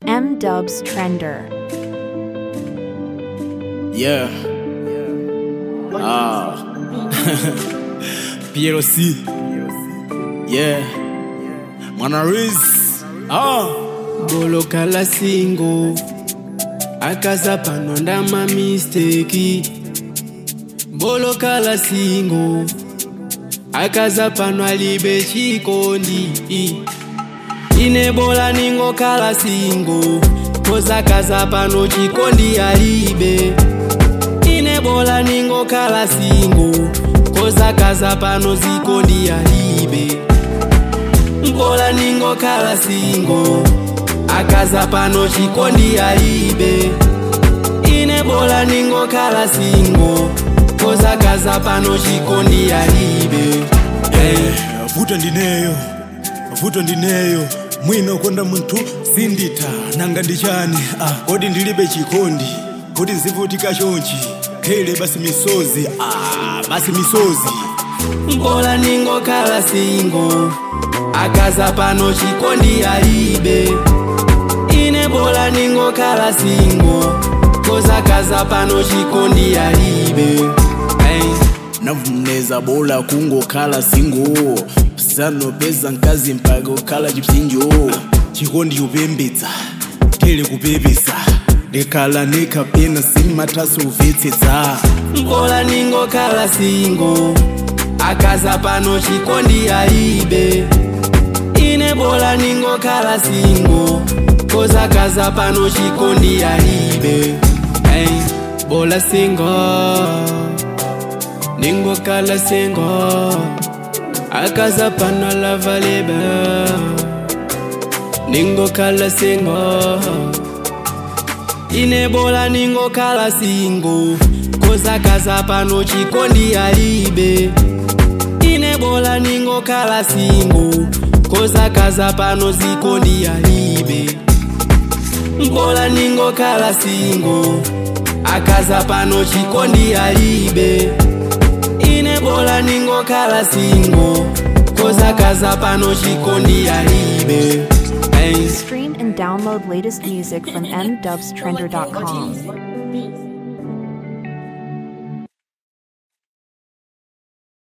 M Dubs Trender. Yeah. Ah. PLC. Yeah. Mwana Riz. Ah. bolokala singo akaza pano ndama misteki bolokala singo akaza pano alibe chikondi ine bola ningokala singo kozakaza pano chikondi alibe ine bola ningokala singo kozakaza pano zikondi alibe mbola ningokala singo akaza pano chikondi alibe ine bola ningokala singo kozakaza pano chikondi alibe Eh, vuto ndineyo vuto ndineyo mwino konda munthu sinditha nanga ndichani ah, kodi ndilibe chikondi kodi nzivutika chonchi khele basi misozi ah, basi misozi mbola ningokala singo akaza pano chikondi alibe ine bola ningokala singo kozakaza pano chikondi alibe hey. navumneza bola kungokhala singo sanopeza mkazi mpaka ukhala chipsinjo chikondi chopembedza tele kupepesa ndikhala nekapena simathaso uvetsetsa mbola ningokala singo akaza pano chikondi alibe ine bola ningokala singo kozakaza pano chikondi alibe hey. bola singo ningokala singo akaza pano lavalebe ningokala singo ine bola ningokala singo kozakaza pano chikondi alibe ine bola ningokala singo kozakaza pano zikondi alibe mbola ningokala singo akaza pano chikondi alibe ine bola ningokala singo kozakaza pano chikondi alibe hey. Stream and download latest music from mdubstrender.com.